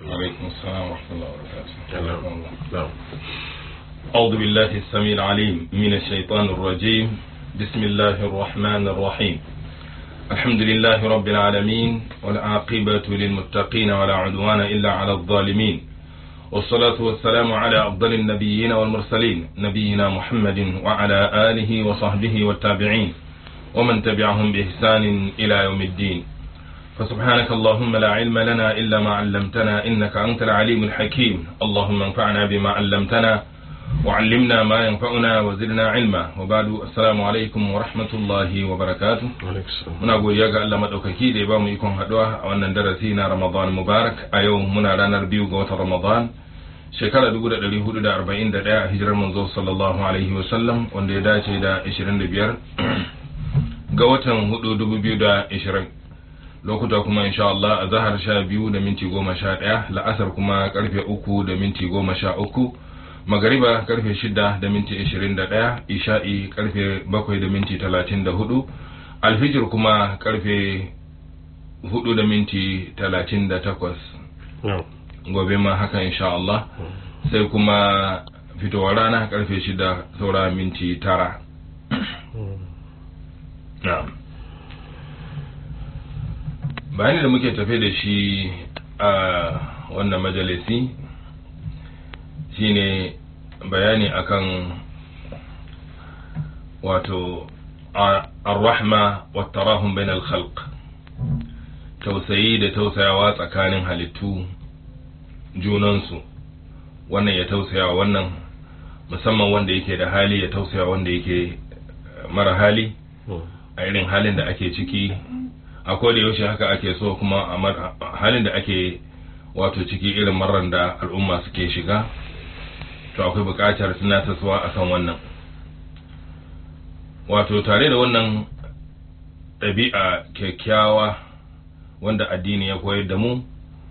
عليكم السلام ورحمة الله وبركاته نعم أعوذ بالله السميع العليم من الشيطان الرجيم بسم الله الرحمن الرحيم الحمد لله رب العالمين والعاقبة للمتقين ولا عدوان إلا على الظالمين والصلاة والسلام على أفضل النبيين والمرسلين نبينا محمد وعلى آله وصحبه والتابعين ومن تبعهم بإحسان إلى يوم الدين فسبحانك اللهم لا علم لنا إلا ما علمتنا إنك أنت العليم الحكيم اللهم انفعنا بما علمتنا وعلمنا ما ينفعنا وزدنا علما وبعد السلام عليكم ورحمة الله وبركاته muna godiya ga Allah madaukaki da ya bamu ikon haduwa a wannan darasi na Ramadan Mubarak a yau muna ranar biyu ga watan Ramadan shekara 1441 a hijirar manzo sallallahu alaihi wasallam wanda ya dace da 25 ga watan 4 2020 lokuta kuma insha Allah a zahar sha biyu da minti goma sha ɗaya la'asar kuma karfe uku da minti goma sha uku magariba karfe shida da minti ishirin da ɗaya isha'i karfe bakwai da minti talatin da hudu alfijir kuma karfe hudu da minti talatin da takwas gobe ma haka insha Allah sai kuma fitowar rana karfe shida saura minti tara na'am bayani da muke tafe da shi a wannan majalisi shine bayani akan wato ar-rahma wa tarahum bain al-khalq tausayi da tausayawa tsakanin halittu junansu wannan ya tausayawa wannan musamman wanda yake da hali ya tausaya wanda yake mara hali a irin halin da ake ciki a da yaushe haka ake so kuma a halin da ake wato ciki irin marar da al'umma suke shiga to akwai buƙatar tunatarwa a kan wannan wato tare da wannan ɗabi'a kyakkyawa wanda addini ya koyar da mu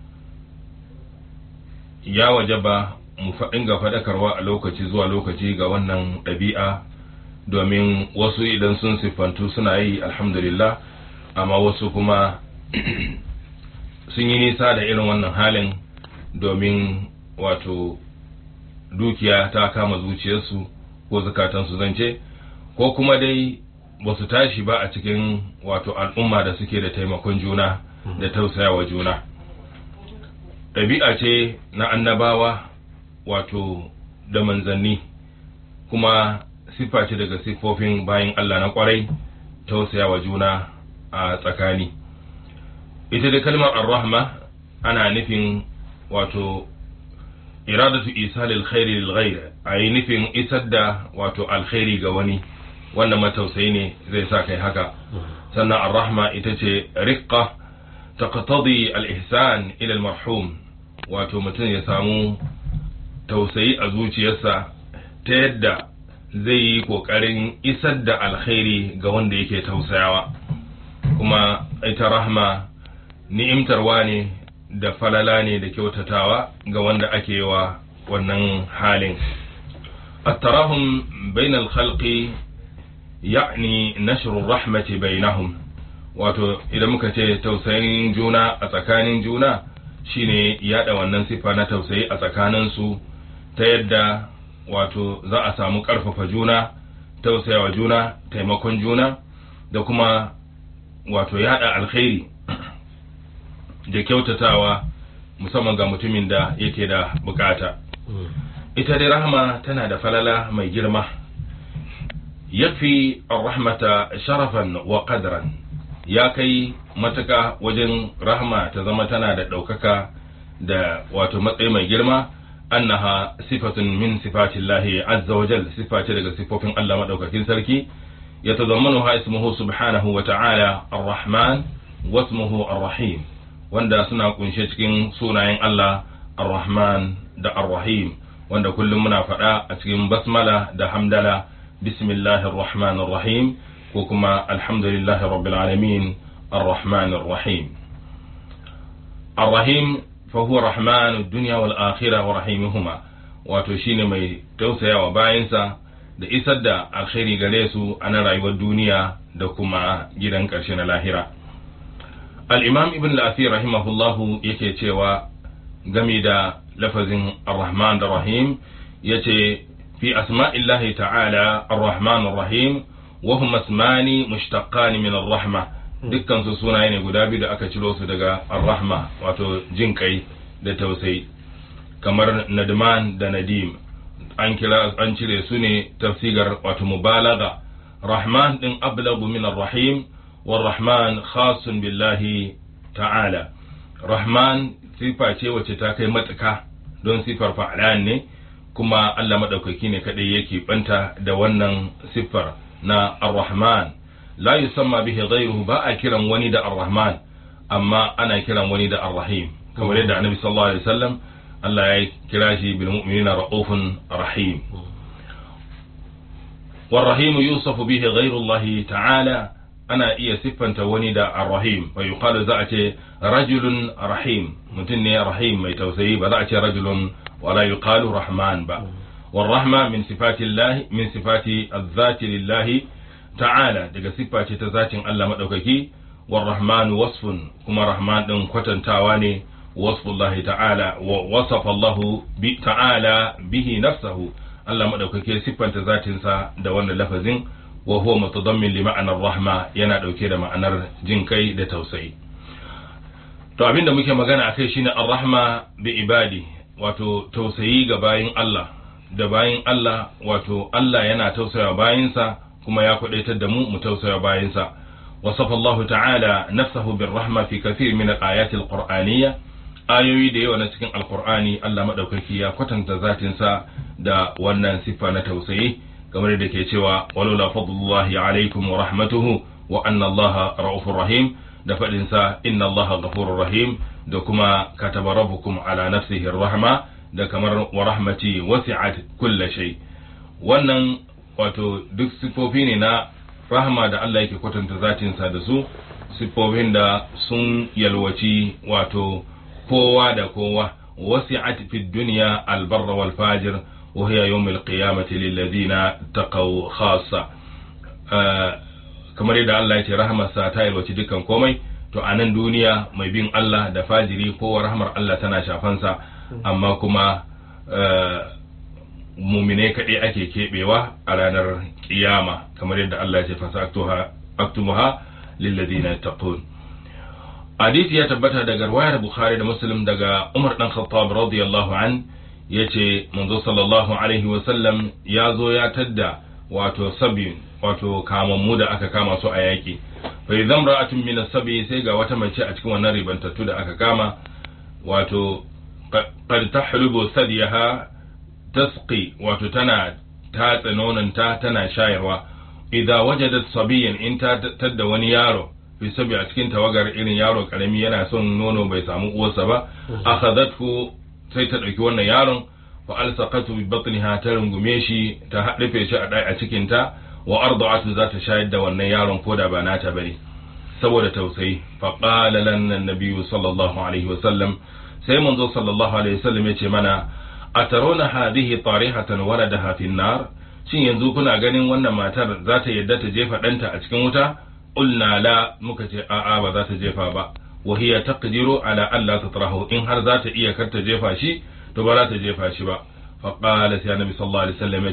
ya wajaba mu faɗin ga faɗakarwa a lokaci zuwa lokaci ga wannan ɗabi'a domin wasu idan sun siffantu suna yi alhamdulillah amma wasu kuma sun yi nisa da irin wannan halin domin wato dukiya ta kama zuciyarsu ko zukatansu zance ko kuma dai ba su tashi ba a cikin wato al'umma da suke da taimakon juna da tausayawa juna ɗabi'a ce na annabawa wato da manzanni kuma siffa ce daga siffofin bayan Allah na kwarai tausayawa juna a tsakani ita da kalmar ar-rahma ana nufin wato iradatu isalil khairi lil ghayr ayi nufin isar da wato alkhairi ga wani wannan matausayi ne zai sa kai haka sannan ar-rahma ita ce riqqa taqtadi al-ihsan ila al-marhum wato mutum ya samu tausayi a zuciyarsa ta yadda zai yi kokarin isar da alkhairi ga wanda yake tausayawa kuma ita rahma ni'imtarwa ne da falala ne da kyautatawa ga wanda ake wa wannan halin التراهم بين الخلق يعني نشر الرحمة بينهم wato idan muka ce tausayin juna a tsakanin juna shine yada wannan sifa na tausayi a tsakaninsu ta yadda wato za a samu ƙarfafa juna tausayawa juna taimakon juna da kuma wato yada alkhairi da kyautatawa musamman ga mutumin da yake da bukata ita dai rahama tana da falala mai girma yafi rahmata sharafan wa qadran ya kai matuka wajen rahma ta zama tana da ɗaukaka da wato matsayi mai girma annaha sifatun min sifatillahi azza wa jal sifa ce daga sifofin Allah madaukakin sarki يتضمنها اسمه سبحانه وتعالى الرحمن واسمه الرحيم wanda suna kunshe cikin sunayen Allah Ar-Rahman da Ar-Rahim wanda kullum muna faɗa a cikin basmala da hamdala bismillahir rahmanir rahim ko kuma alhamdulillahi rabbil alamin ar-rahmanir rahim ar-rahim fa huwa rahmanud dunya wal akhirah wa rahimuhuma wato shine mai tausayawa bayansa da isar da alkhairi gare su a na rayuwar duniya da kuma gidan ƙarshe na lahira al-imam ibn al-asir rahimahullahu yake cewa game da lafazin ar-rahman da rahim yace fi asma'illahi ta'ala ar-rahman ar-rahim wa huma ismani mushtaqan min ar-rahma dukkan su sunaye ne guda biyu da aka ciro su daga ar-rahma wato jin kai da tausayi kamar nadman da nadim an kira an cire su ne tafsigar wato mubalaga rahman din ablagu min ar-rahim والرحمن خاص بالله ta'ala rahman sifa ce wacce ta kai matuka don sifar fa'alan ne kuma Allah maɗaukaki ne kaɗai yake banta da wannan siffar na ar-rahman la yusamma bihi ghayruhu ba a kiran wani da ar-rahman amma ana kiran wani da ar-rahim kamar yadda annabi sallallahu alaihi wasallam Allah ya kira shi bil mu'minina ra'ufun rahim والرحيم يوصف به غير الله تعالى ana iya siffanta wani da ar-rahim wa yuqalu za a ce rajulun rahim mutum ne rahim mai tausayi ba za a ce rajulun wala yuqalu rahman ba والرحمة من صفات الله من صفات الذات لله تعالى daga siffa ce ta zatin Allah madaukaki والرحمن وصف كما رحمن din kwatantawa ne وصف الله تعالى ووصف الله تعالى به نفسه Allah madaukaki siffanta zatinsa da wannan lafazin wa huwa mutadammin li ma'anar rahma yana dauke da ma'anar jin kai da tausayi to abinda muke magana akai shine ar-rahma bi ibadi wato tausayi ga bayin Allah da bayin Allah wato Allah yana tausaya bayinsa kuma ya kwadaitar da mu mu tausaya bayinsa wasafa Allah ta'ala nafsahu bir rahma fi kathir min al-ayat al-qur'aniyya ayoyi da yawa na cikin alqur'ani Allah madaukaki ya kwatanta zatinsa da wannan siffa na tausayi kamar da ke cewa walaula fadlullahi alaikum wa rahmatuhu wa anna allaha ra'ufur rahim da fadin sa inna allaha ghafurur rahim da kuma kataba rabbukum ala nafsihi rahma da kamar wa rahmati wasi'at kulli shay wannan wato duk sifofi ne na rahma da Allah yake kwatanta zatin sa da su sifofin da sun yalwaci wato kowa da kowa wasi'at fid dunya albarra wal fajir وهي يوم القيامة للذين اتقوا خاصة kamar yadda Allah ya ce rahamarsa ta yalwaci dukkan komai to a nan duniya mai bin Allah da fajiri ko rahmar Allah tana shafansa amma kuma mumine kaɗai ake keɓewa a ranar kiyama kamar yadda Allah ya ce fasa aktumuha lilladina taqun hadisi ya tabbata daga riwayar Bukhari da Muslim daga Umar dan Khattab radiyallahu an ya ce manzo sallallahu alaihi wasallam ya zo ya tadda wato sabi wato kamammu da aka kama su a yaƙi fa idan ra'atun min sabi sai ga wata mace a cikin wannan ribantattu da aka kama wato qad tahlubu sadiyaha tasqi wato tana tatsa nonanta tana shayarwa idza wajadat sabiyan in ta tadda wani yaro fi sabi a cikin tawagar irin yaro karami yana son nono bai samu uwarsa ba akhadathu sai ta ɗauki wannan yaron fa alsaqatu bi batniha ta rungume shi ta haɗafe shi a ɗaya a cikin ta wa arda'atu za ta shayar da wannan yaron ko da ba nata bane saboda tausayi fa qala lana nabiyyu sallallahu alaihi wa sallam sai manzo sallallahu alaihi wa sallam yace mana atarona hadhihi tarihatan waladaha fi nar shin yanzu kuna ganin wannan matar za ta yadda ta jefa ɗanta a cikin wuta qulna la muka ce a'a ba za ta jefa ba وهي تقدر على ألا تطرحه إن هر ذات إيا كرت جيفا شي تبرا تجيفا شي با فقال يا النبي صلى الله عليه وسلم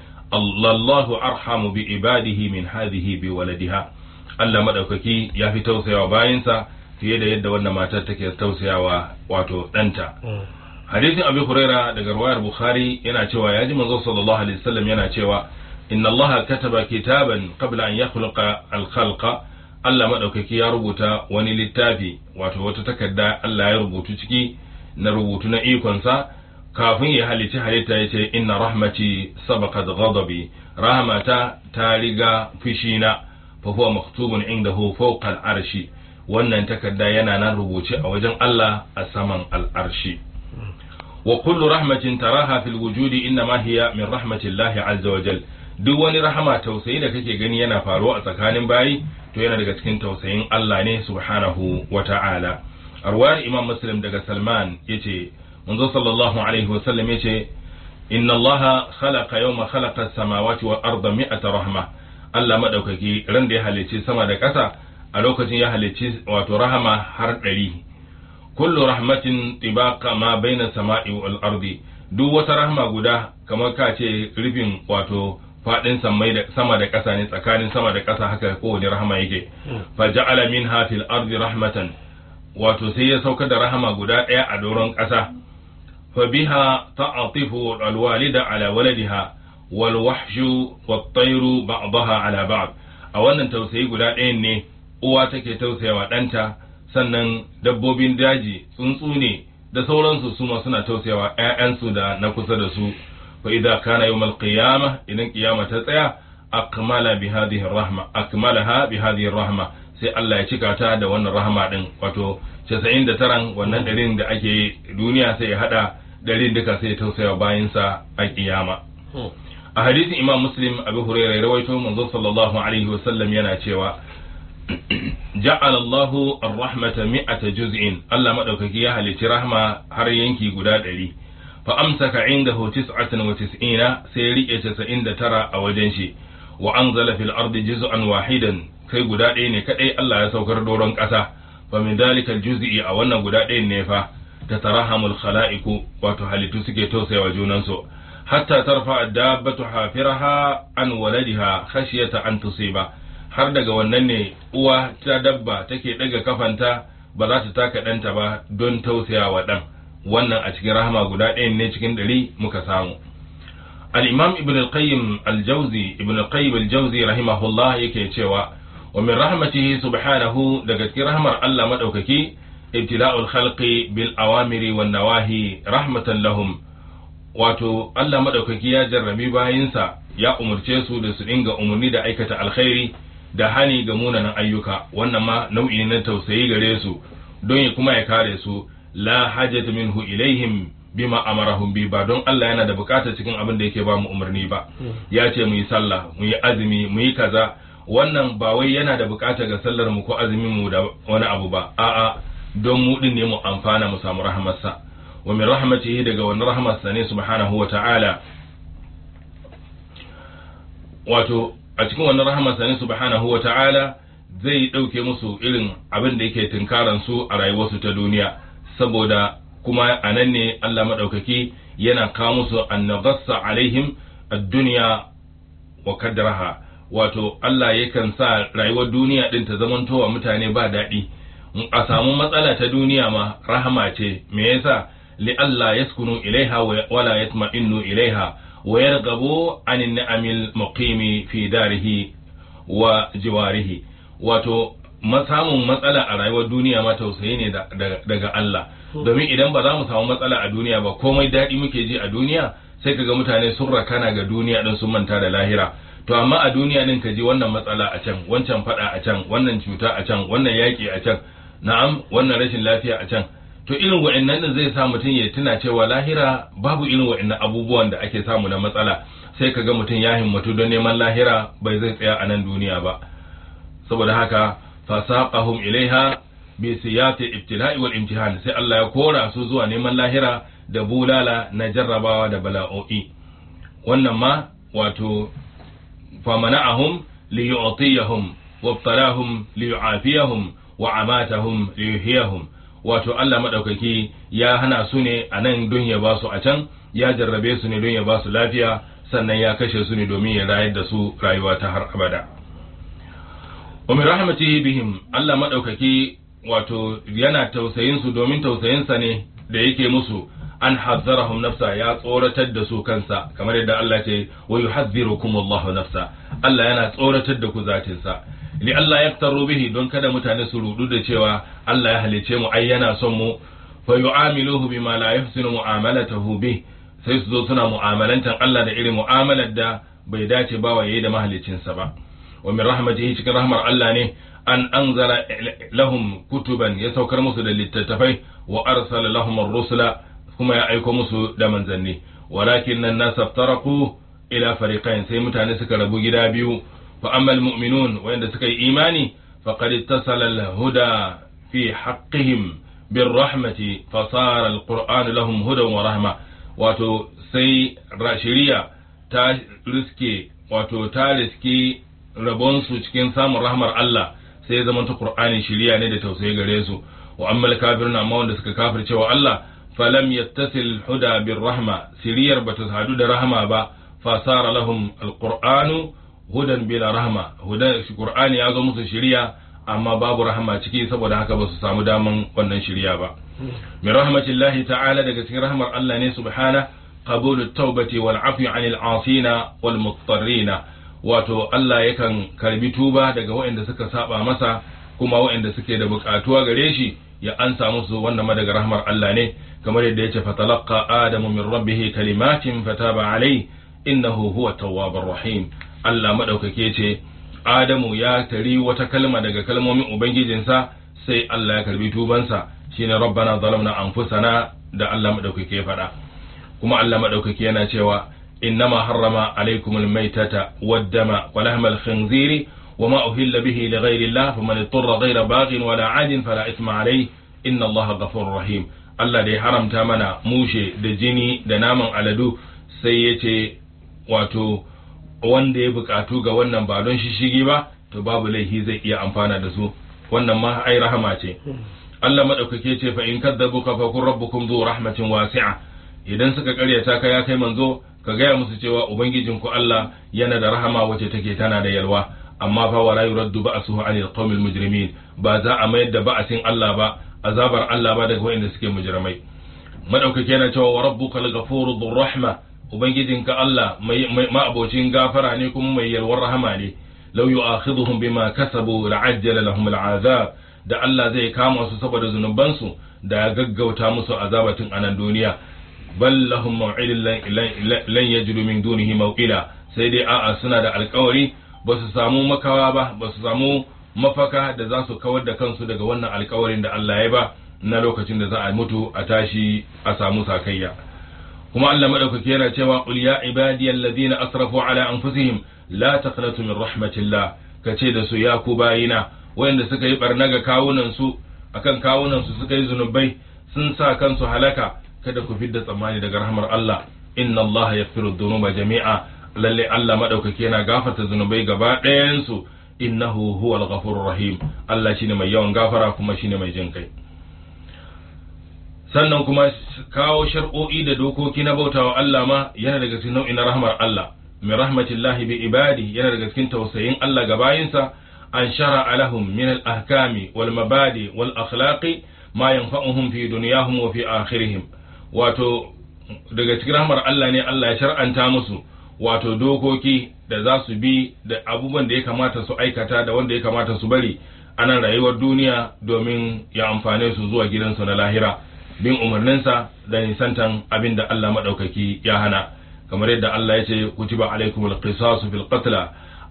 الله أرحم بعباده من هذه بولدها Allah madaukaki ya fi tausayawa bayansa fiye da yadda wannan matar take tausayawa wato ɗanta. Hadisin Abi Huraira daga ruwayar Bukhari yana cewa ya ji manzo sallallahu alaihi wasallam yana cewa inna Allah kataba kitaban qabla an yakhluqa al-khalqa Allah maɗaukaki ya rubuta wani littafi wato wata takarda Allah ya rubutu ciki na rubutu na ikonsa kafin ya halici halitta ya ce inna rahmati sabaqat ghadabi rahmata ta riga fushina fa huwa maktubun indahu fawqa al-arshi wannan takarda yana nan rubuce a wajen Allah a saman al-arshi wa kullu rahmatin taraha fil wujudi inma hiya min rahmatillahi azza wa jal duk wani rahama tausayi da kake gani yana faruwa a tsakanin bayi to yana daga cikin tausayin Allah ne subhanahu wa ta'ala arwayar imam muslim daga salman yace manzo sallallahu alaihi wa sallam yace inna allaha khalaqa yawma khalaqa as-samawati wal arda mi'ata rahma Allah madaukaki ran da ya halicci sama da ƙasa a lokacin ya halicci wato rahama har ɗari kullu rahmatin tibaqa ma baina sama'i wal ardi duk wata rahma guda kamar ka ce rufin wato fadin sama da ƙasa ne tsakanin sama da ƙasa haka kowane rahama yake fa ja'ala minha fil ardi rahmatan wato sai ya sauka da rahama guda ɗaya a doron ƙasa fa biha ta'atifu alwalida ala waladiha wal wahshu wat tayru ba'daha ala ba'd a wannan tausayi guda ɗayan ne uwa take tausayawa ɗanta sannan dabbobin daji tsuntsu ne da sauransu su ma suna tausayawa ƴaƴansu da na kusa da su fa idza kana yawmal qiyamah idan kiyama ta tsaya akmala bi hadhihi rahma akmalaha bi hadhihi rahma sai Allah ya cika ta da wannan rahama din wato 99 wannan ɗarin da ake duniya sai ya hada ɗarin duka sai ya tausaya bayansa a kiyama a hadisin imam muslim abu hurairah rawaito manzo sallallahu alaihi wasallam yana cewa ja'ala Allahu ar-rahmata mi'ata juz'in Allah madaukaki ya halici rahma har yanki guda ɗari fa amsaka indahu tis'atan wa tis'ina sai rike 99 a wajen shi wa anzala fil ardi juz'an wahidan kai guda ɗaya ne kadai Allah ya saukar doron ƙasa fa min dalika juz'i a wannan guda ɗayan ne fa tatarahamul khala'iku wato halittu suke tausayawa junansu hatta tarfa dabbatu hafiraha an waladiha khashiyata an tusiba har daga wannan ne uwa ta dabba take daga kafanta ba za ta taka ɗanta ba don tausayawa ɗan wannan a cikin rahama guda ɗayan ne cikin ɗari muka samu al-imam ibn al-qayyim al-jawzi ibn al-qayyim al-jawzi rahimahullah yake cewa wa min rahmatihi subhanahu daga cikin rahmar Allah madaukaki ibtila'ul khalqi bil awamiri wan nawahi rahmatan lahum wato Allah madaukaki ya jarrabi bayinsa ya umurce su da su dinga umurni da aikata alkhairi da hani ga munanan ayyuka wannan ma nau'i na tausayi gare su don ya kuma ya kare su la hajata minhu ilaihim bima amarahum bi ba don Allah yana da bukata cikin abin da yake ba mu umarni ba ya ce mu yi sallah mu yi azumi mu yi kaza wannan ba wai yana da bukata ga sallar mu ko azumin mu da wani abu ba a'a don mu din ne mu amfana mu samu rahamarsa wa min rahmatihi daga wani rahamarsa ne subhanahu wa ta'ala wato a cikin wannan rahamarsa ne subhanahu wa ta'ala zai ɗauke musu irin abin da yake tunkaran su a rayuwarsu ta duniya saboda kuma a nan ne Allah maɗaukaki yana kawo musu annabassa alaihim ad-dunya wa kaddaraha wato Allah yakan sa rayuwar duniya din ta zamantowa mutane ba daɗi a samu matsala ta duniya ma rahama ce me yasa li Allah yaskunu ilaiha wala yatma'innu ilaiha wa yarghabu anin ni'amil muqimi fi darihi wa jiwarihi wato samun matsala a rayuwar duniya ma tausayi ne daga Allah domin idan ba za mu samu matsala a duniya ba komai daɗi muke ji a duniya sai kaga mutane sun rakana ga duniya din sun manta da lahira to amma a duniya din ka ji wannan matsala a can wancan fada a can wannan cuta a can wannan yaki a can na'am wannan rashin lafiya a can to irin wa'annan din zai sa mutum ya tuna cewa lahira babu irin wa'annan abubuwan da ake samu na matsala sai kaga mutum ya himmatu don neman lahira bai zai tsaya a nan duniya ba saboda haka fasaqahum ilaiha bi siyati ibtila'i wal imtihan sai Allah ya kora su zuwa neman lahira da bulala na jarrabawa da bala'o'i wannan ma wato famana'ahum li yu'tiyahum wabtalahum li yu'afiyahum wa amatahum li yuhyahum wato Allah madaukaki ya hana su ne a nan don ya ba su a can ya jarrabe su ne don ya ba su lafiya sannan ya kashe su ne domin ya rayar da su rayuwa ta har abada wa min rahmatihi bihim Allah madaukaki wato yana tausayin su domin tausayinsa ne da yake musu an hazzarahum nafsa ya tsoratar da su kansa kamar yadda Allah ce wa yuhadhdhirukum Allahu nafsa Allah yana tsoratar da ku zatin sa li Allah yaktaru bihi don kada mutane su rudu da cewa Allah ya halice mu ai yana son mu fa yu'amiluhu bima la yuhsinu mu'amalatahu bih sai su zo suna mu'amalantan Allah da irin mu'amalar da bai dace ba wa yayi da mahaliccinsa ba wa min rahmatihi cikin rahmar Allah ne an anzala lahum kutuban ya saukar musu da littattafai wa arsala lahum ar-rusula kuma ya aiko musu da manzanni walakin nan nas iftaraku ila fariqain sai mutane suka rabu gida biyu fa ammal mu'minun wanda suka yi imani faqad ittasala al-huda fi haqqihim birrahmati fasara al-qur'an lahum hudan wa rahma wato sai shari'a ta riske wato ta riske rabonsu cikin samun rahmar Allah sai ya zamanta Qur'ani shiriya ne da tausayi gare su wa ammal kafirun amma wanda suka kafirce wa Allah falam yattasil huda bir rahma siriyar bata hadu da rahma ba fasara lahum alqur'anu hudan bila rahma hudan qur'ani ya zo musu shiriya amma babu rahma ciki saboda haka ba su samu daman wannan shiriya ba min rahmatillahi ta'ala daga cikin rahmar Allah ne subhana qabulu tawbati wal afwi anil asina wal muttarrina wato Allah yakan karbi tuba daga waɗanda suka saba masa kuma waɗanda suke da buƙatuwa gare shi ya ansa musu wannan ma daga rahmar Allah ne kamar yadda yace fatalaqa adamu min rabbih kalimatin fataba alayhi innahu huwa tawwabur rahim Allah madaukake ce Adamu ya tari wata kalma daga kalmomin ubangijinsa sai Allah ya karbi tubansa shine rabbana zalamna anfusana da Allah madaukake ya faɗa kuma Allah madaukake yana cewa innama harrama alaikumul maitata waddama wa lahmal khinziri وما أهل به لغير الله فمن اضطر غير باغ ولا عاد فلا إثم عليه إن الله غفور رحيم Allah da ya haramta mana mushe da jini da naman aladu sai ya ce wato wanda ya bukatu ga wannan ba don shishigi ba to babu laifi zai iya amfana da su wannan ma ai rahama ce Allah madaukake ce fa in kadzabuka fa kun rabbukum zu rahmatin wasi'a idan suka karyata ka ya kai manzo ka gaya musu cewa ubangijinku Allah yana da rahama wacce take tana da yalwa amma fa wala yuraddu ba'suhu 'anil qawmil mujrimin ba za a mayar da ba'asin Allah ba azabar Allah ba daga wanda suke mujrimai madaukake yana cewa wa rabbukal ghafuru dhur rahma ubangijinka Allah mai ma'abocin gafara ne kuma mai yalwar rahama ne law yu'akhidhuhum bima kasabu la'ajjala lahum al'azab da Allah zai kama su saboda zunubansu da ya gaggauta musu azabatin a nan duniya bal lahum maw'idun lan yajidu min dunihi maw'ila sai dai a'a suna da alkawari ba su samu makawa ba ba su samu mafaka da za su kawar da kansu daga wannan alkawarin da Allah ya ba na lokacin da za a mutu a tashi a samu sakayya kuma Allah madaukake yana cewa qul ya ibadiyal ladina asrafu ala anfusihim la taqnatu min rahmatillah kace da su ya ku bayina wayanda suka yi barna ga kawunan su akan kawunan su suka yi zunubai sun sa kansu halaka kada ku fidda tsammani daga rahmar Allah inna Allah yaghfiru dhunuba jami'a lalle Allah madaukake yana gafarta zunubai gaba ɗayan su innahu huwal ghafurur rahim Allah shine mai yawan gafara kuma shine mai jin kai sannan kuma kawo shar'o'i da dokoki na bautawa Allah ma yana daga cikin nau'in rahmar Allah min rahmatillahi bi ibadi yana daga cikin tausayin Allah ga bayinsa an shara'a lahum min al-ahkami wal mabadi wal akhlaqi ma yanfa'uhum fi dunyahum wa fi akhirihim wato daga cikin rahmar Allah ne Allah ya shar'anta musu wato dokoki da za su bi da abubuwan da ya kamata su aikata da wanda ya kamata su bari a nan rayuwar duniya domin ya amfane su zuwa gidansu na lahira bin umarninsa da nisantan abin da Allah maɗaukaki ya hana kamar yadda Allah ya ce kutiba alaikum alqisasu fil qatla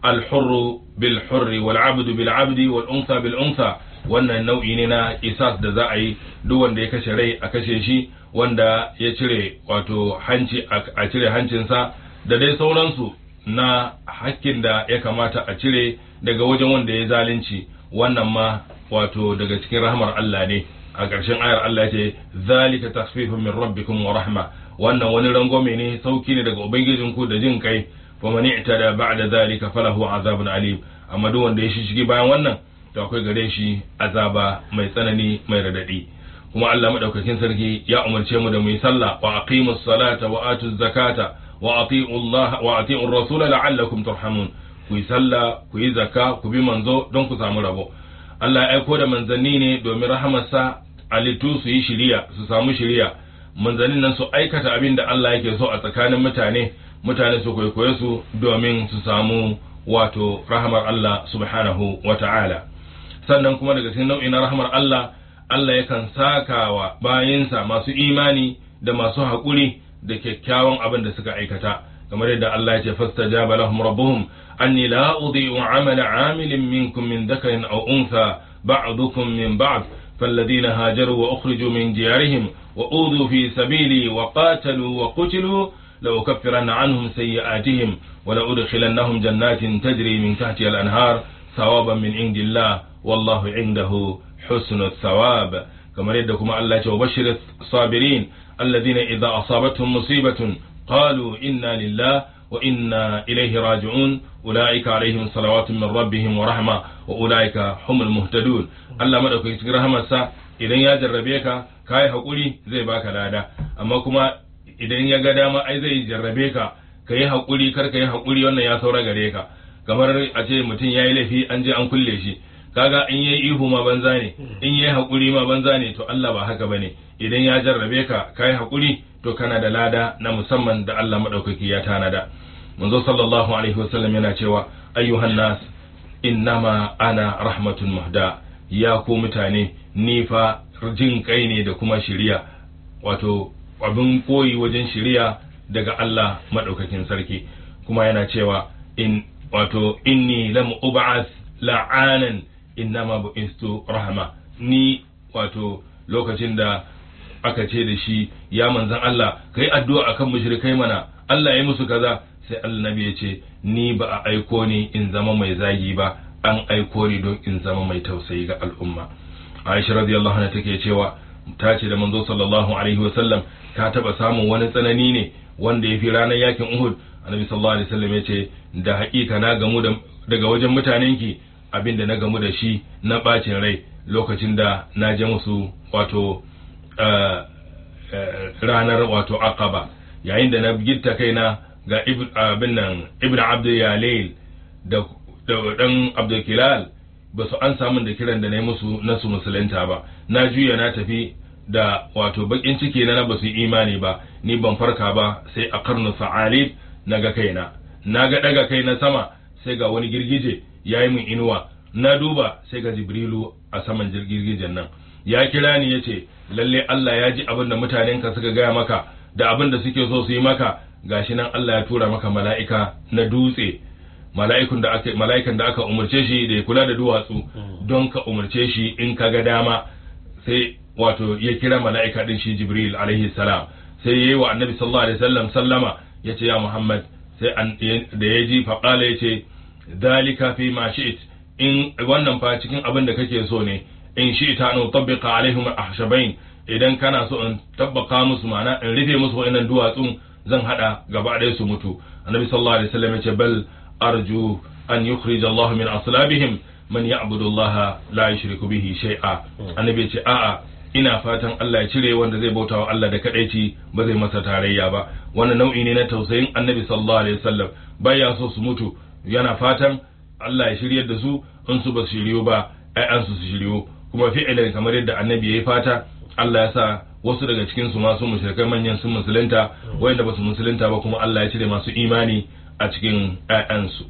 الحر بالحر والعبد بالعبد والأنثى بالأنثى wannan nau'i ne na isas da za a yi duk wanda ya kashe rai a kashe shi wanda ya cire wato hanci a cire hancinsa da dai sauransu na hakkin da ya kamata a cire daga wajen wanda ya zalunci wannan ma wato daga cikin rahmar Allah ne a ƙarshen ayar Allah ce zalika tasfifun min rabbikum wa rahma wannan wani rangwame ne sauki ne daga ubangijinku da jin kai fa man i'tada ba'da zalika falahu azabun alim amma duk wanda ya shishigi bayan wannan to akwai gare shi azaba mai tsanani mai radadi kuma Allah madaukakin sarki ya umarce mu da mu yi sallah wa aqimus salata wa atuz zakata wa ati'u Allah wa ati'u rasula la'allakum turhamun ku yi sallah ku yi zakka ku bi manzo don ku samu rabo Allah ya aiko da manzanni ne domin rahamarsa alitu su yi shiriya su samu shiriya manzannin nan su aikata abin da Allah yake so a tsakanin mutane mutane su kwaikwaye su domin su samu wato rahamar Allah subhanahu wa ta'ala sannan kuma daga cikin nau'in rahamar Allah Allah yakan sakawa bayinsa masu imani da masu haƙuri da kyakkyawan abin da suka aikata kamar yadda Allah ya ce fastajaba lahum rabbuhum anni la udhi'u 'amala 'amilin minkum min dhakarin aw untha ba'dukum min ba'd فالذين هاجروا وأخرجوا من ديارهم وأوذوا في سبيلي وقاتلوا وقتلوا لأكفرن عنهم سيئاتهم ولأدخلنهم جنات تجري من تحتها الأنهار ثوابا من عند الله والله عنده حسن الثواب كما يدكم الله وبشر الصابرين الذين إذا أصابتهم مصيبة قالوا إنا لله وإنا إليه راجعون أولئك عليهم صلوات من ربهم ورحمة وأولئك هم المهتدون الله مدوك رحمة idan ya jarrabe ka kai hakuri zai baka lada amma kuma idan ya ga dama ai zai jarrabe ka ka yi hakuri kar ka yi hakuri wannan ya saura gare ka kamar a ce mutum ya yi laifi an je an kulle shi kaga in yayi ihu ma banza ne in yayi hakuri ma banza ne to Allah ba haka bane idan ya jarrabe ka kai hakuri to kana da lada na musamman da Allah madaukaki ya tanada manzo sallallahu alaihi wasallam yana cewa ayyuhan nas innama ana rahmatun muhda ya ku mutane ni fa jin kai ne da kuma shiriya wato abin koyi wajen shiriya daga Allah madaukakin sarki kuma yana cewa in wato inni lam ub'ath la'anan innama bu'istu rahma ni wato lokacin da aka ce da shi ya manzan Allah kai addu'a akan mushrikai mana Allah ya musu kaza sai annabi ya ce ni ba a aiko ni in zama mai zagi ba an aiko ni don in zama mai tausayi ga al'umma Aisha radiyallahu anha take cewa ta ce da manzo sallallahu alaihi wasallam ka taba samun wani tsanani ne wanda ya fi ranar yakin Uhud annabi sallallahu alaihi wasallam ya ce da haƙiƙa na gamu daga wajen mutanenki abin da na gamu da shi na bacin rai lokacin da na je musu wato ranar wato aqaba yayin da na gitta kaina ga abin nan ibn abdul yalail da dan abdul kilal ba su an samun da kiran da na yi musu na su musulunta ba na juya na tafi da wato bakin ciki na na ba su imani ba ni ban farka ba sai a karnu sa'alib na ga kaina na ga daga kai na sama sai ga wani girgije ya yi min inuwa na duba sai ga jibrilu a saman girgijen nan ya kira ni ya ce lalle Allah ya ji abin da mutanenka suka gaya maka da abin da suke so su yi maka gashi nan Allah ya tura maka mala'ika na dutse mala'ikun da aka mala'ikan da aka umarce shi da ya kula da duwatsu don ka umarce shi in ka ga dama sai wato ya kira mala'ika din shi Jibril alaihi salam sai yayi wa Annabi sallallahu alaihi wasallam sallama yace ya Muhammad sai da ya ji faqala yace dalika fi ma shi'it in wannan fa cikin abin da kake so ne in shi ta an tabbiqa alaihim ahshabain idan kana so in tabbaka musu ma'ana in rufe musu wa'annan duwatsun zan hada gaba ɗaya su mutu annabi sallallahu alaihi wasallam yace bal arju an yukhrij Allah min aslabihim man ya'budu Allah la yushriku bihi shay'a annabi yace a'a ina fatan Allah ya cire wanda zai bauta wa Allah da kadaici ba zai masa tarayya ba wannan nau'i ne na tausayin annabi sallallahu alaihi wasallam baya so su mutu yana fatan Allah ya shiryar da su in su ba su shiryo ba ƴaƴansu su shiryo kuma fi'ilin kamar yadda annabi ya yi fata Allah ya sa wasu daga cikin su masu mushrikai manyan sun musulunta wayanda ba su musulunta ba kuma Allah ya cire masu imani a cikin ƴaƴansu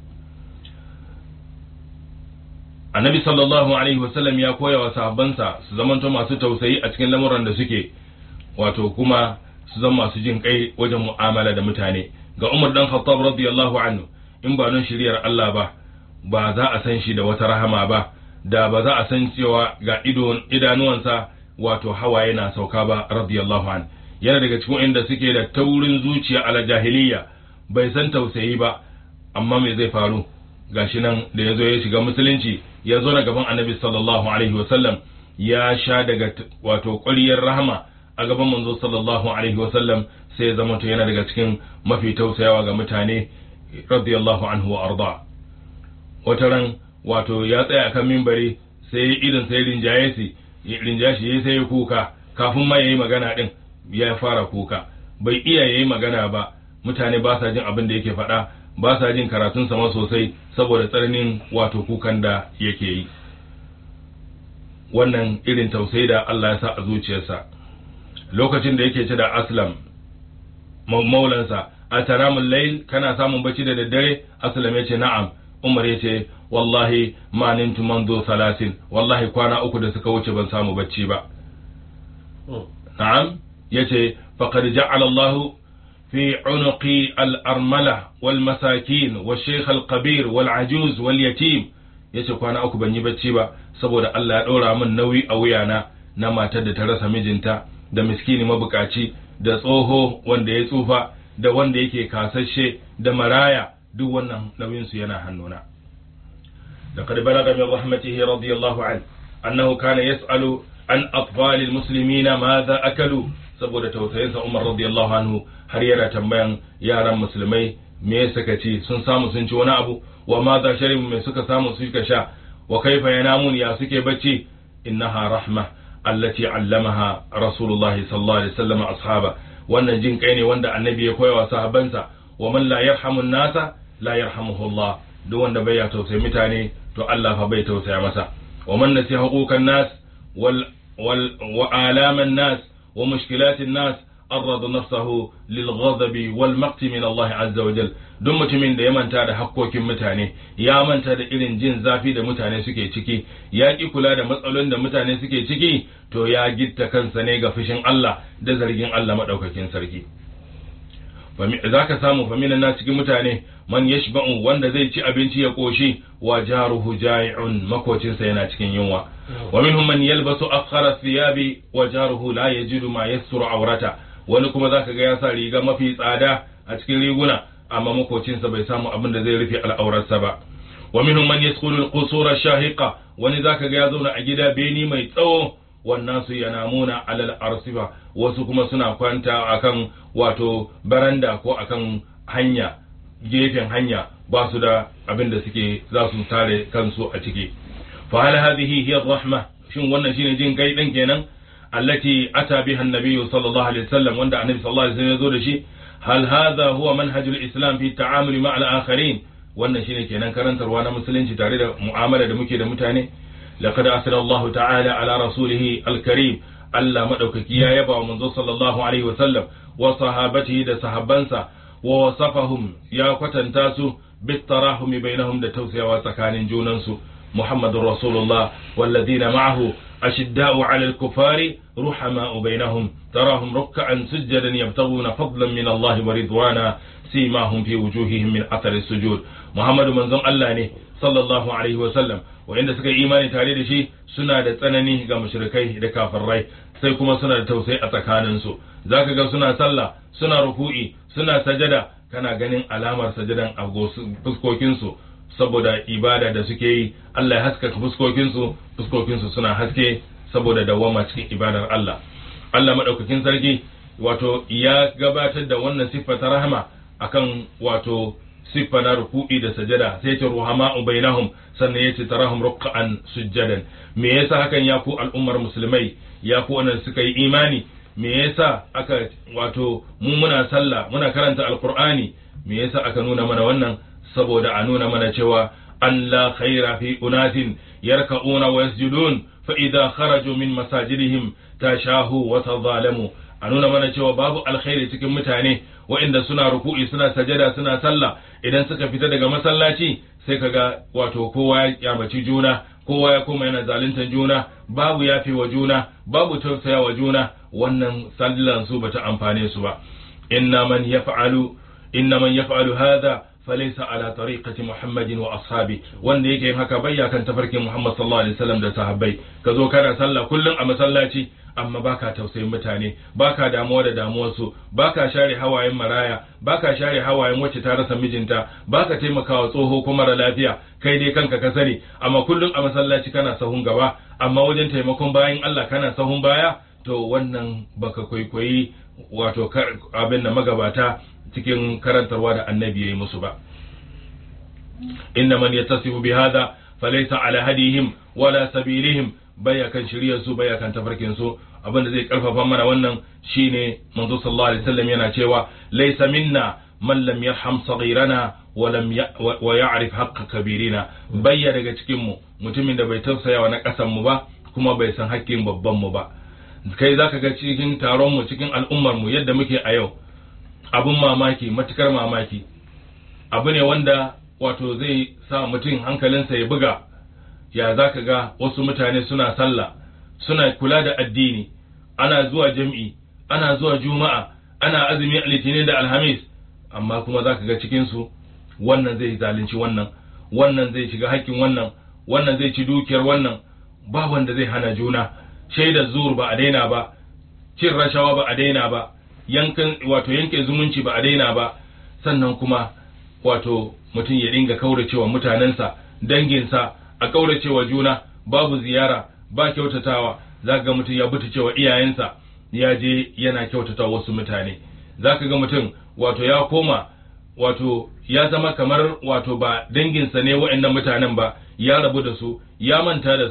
annabi sallallahu alaihi wasallam ya koya wa sahabbansa su zamanto masu tausayi a cikin lamuran da suke wato kuma su zama masu jin kai wajen mu'amala da mutane ga Umar dan Khattab radiyallahu anhu in ba don shiriyar Allah ba ba za a san shi da wata rahama ba da ba za a san cewa ga idanuwansa wato hawaye na sauka ba radiyallahu an yana daga cikin inda suke da taurin zuciya ala jahiliya bai san tausayi ba amma me zai faru gashi nan da ya zo ya shiga musulunci ya zo na gaban annabi sallallahu alaihi wasallam ya sha daga wato ƙwariyar rahama a gaban manzo sallallahu alaihi wasallam sai ya zama yana daga cikin mafi tausayawa ga mutane radiyallahu anhu wa arda wata ran wato ya tsaya akan mimbari sai idan sai rinjaye shi rinjaye shi sai ya kuka kafin ma yayi magana din ya fara kuka bai iya yayi magana ba mutane ba sa jin abin da yake faɗa ba sa jin karatun sama sosai saboda tsananin wato kukan da yake yi wannan irin tausayi da Allah ya sa a zuciyarsa lokacin da yake ce da aslam maulansa a tanamun layl kana samun bacci da daddare aslam ya ce na'am umar ya ce wallahi ma nintu manzo salasin wallahi kwana uku da suka wuce ban samu bacci ba na'am ya ce faqad ja'ala Allah في عنقي الأرملة والمساكين والشيخ القبير والعجوز واليتيم yace kwana uku ban yi bacci ba saboda Allah ya ɗora min nauyi a wuyana na matar da ta rasa mijinta da miskini mabukaci da tsoho wanda ya tsufa da wanda yake kasashe da maraya duk wannan nauyin su yana hannuna laqad balaga min rahmatihi radiyallahu an annahu kana yas'alu an atfal almuslimina madha akalu saboda tausayinsa Umar radiyallahu anhu har yana tambayan yaran musulmai me suka ci sun samu sun ci wani abu wa ma za sharibu me suka samu suka sha wa kaifa yanamun ya suke bacci innaha rahma allati allamaha rasulullah sallallahu alaihi wasallam ashaba wannan jin kai ne wanda annabi ya koya wa sahabbansa wa man la yarhamu nasa la yarhamuhu Allah duk wanda bai ya tausayi mutane to Allah fa bai tausaya masa wa man nasi huquqan nas wal wal wa alaman nas wa mushkilatin nas arrada nafsahu lil ghadabi wal maqti min Allah azza wa jal duk mutumin da ya manta da hakkokin mutane ya manta da irin jin zafi da mutane suke ciki ya ki kula da matsalolin da mutane suke ciki to ya gitta kansa ne ga fushin Allah da zargin Allah madaukakin sarki za ka samu faminan na cikin mutane man yashba'u wanda zai ci abinci ya koshi wa jaruhu ja'i'un makocinsa yana cikin yunwa wa minhum man yalbasu afkhara thiyabi wa jaruhu la yajidu ma yasturu awrata wani kuma zaka ga ya sa riga mafi tsada a cikin riguna amma makocinsa bai samu abin da zai rufe al'aurarsa ba wa minhum man yasqulu al-qusura shahiqa wani zaka ga ya zauna a gida beni mai tsawo wannan su yanamuna alal arsifa wasu kuma suna kwanta akan wato baranda ko akan hanya gefen hanya ba su da abin da suke za su tare kansu a ciki fa hal hadhihi hiya rahma shin wannan shine jin kai din kenan allati ata biha an-nabiy sallallahu alaihi wasallam wanda annabi sallallahu alaihi wasallam ya zo da shi hal hadha huwa manhajul islam fi ta'amuli ma al-akharin wannan shine kenan karantarwa na musulunci tare da mu'amala da muke da mutane لقد أثنى الله تعالى على رسوله الكريم ألا مدوكك يا يبا ومنذ صلى الله عليه وسلم وصحابته دا صحابنسا ووصفهم يا قتن تاسو بالتراحم بينهم دا توسيا وسكان جوننسو محمد رسول الله والذين معه أشداء على الكفار رحماء بينهم تراهم ركعا سجدا يبتغون فضلا من الله ورضوانا سيماهم في وجوههم من أثر السجود محمد منزل الله ne sallallahu alaihi wasallam wa'inda suka yi imani tare da shi suna da tsanani ga mushrikai da kafirai sai kuma suna da tausayi a tsakaninsu zaka ga suna sallah suna ruku'i suna sajada kana ganin alamar sajadan a fuskokinsu saboda ibada da suke yi Allah ya haskaka fuskokinsu fuskokinsu suna haske saboda dawama cikin ibadar Allah Allah madaukakin sarki wato ya gabatar da wannan siffa ta rahama akan wato siffa na ruku'i da sajada sai ce ruhama bainahum sannan yace tarahum ruk'an sujjadan me yasa hakan ya ku al'ummar musulmai ya ku wannan suka yi imani me yasa aka wato mu muna sallah muna karanta alqur'ani me yasa aka nuna mana wannan saboda a nuna mana cewa an la khaira fi unatin yarka'una wa yasjudun fa idza kharaju min masajidihim tashahu wa tadhalamu a nuna mana cewa babu alkhairi cikin mutane waɗanda suna ruku'i suna sajada suna sallah idan suka fita daga masallaci sai kaga wato kowa ya kyamaci juna kowa ya koma yana zaluntar juna babu yafi wa juna babu tausaya wa juna wannan sallan su bata amfane su ba inna man yaf'alu inna man yaf'alu hadha falaysa ala tariqati muhammadin wa ashabi wanda yake yin haka bayya kan tafarkin muhammad sallallahu alaihi wasallam da sahabbai ka zo kana sallah kullum a masallaci amma baka tausayin mutane baka damuwa da damuwarsu baka share hawayen maraya baka share hawayen wacce ta rasa mijinta baka taimakawa tsoho ko mara lafiya kai dai kanka ka sani amma kullum a masallaci kana sahun gaba amma wajen taimakon bayan Allah kana sahun baya to wannan baka kwaikwayi wato abin da magabata cikin karantarwa da annabi yayi musu ba inna man yattasifu bi hadha falaysa ala hadihim wala sabilihim baya kan shiryar su baya kan tafarkin su abin da zai karfafa mana wannan shine manzo sallallahu alaihi wasallam yana cewa laysa minna man lam yarham saghirana wa lam wa ya'rif haqq kabirina bayya daga cikin mu mutumin da bai tausaya wa na kasan mu ba kuma bai san haƙƙin babban mu ba kai zaka ga cikin taron mu cikin al'ummar mu yadda muke a yau abun mamaki matukar mamaki abu ne wanda wato zai sa mutum hankalinsa ya buga ya za ka ga wasu mutane suna sallah suna kula da addini ana zuwa jam'i ana zuwa juma'a ana azumi a litinin da alhamis amma kuma za ka ga cikinsu wannan zai zalunci wannan wannan zai shiga haƙƙin wannan wannan zai ci dukiyar wannan ba wanda zai hana juna shaidar zuur ba a daina ba cin rashawa ba a daina ba yankan wato yanke zumunci ba a daina ba sannan kuma wato mutum ya dinga kauracewa mutanensa danginsa a kauracewa juna babu ziyara ba kyautatawa za ga mutum ya buta cewa iyayensa ya je yana kyautata wasu mutane za ka ga mutum wato ya koma wato ya zama kamar wato ba danginsa ne wa'annan mutanen ba ya rabu da su ya manta da su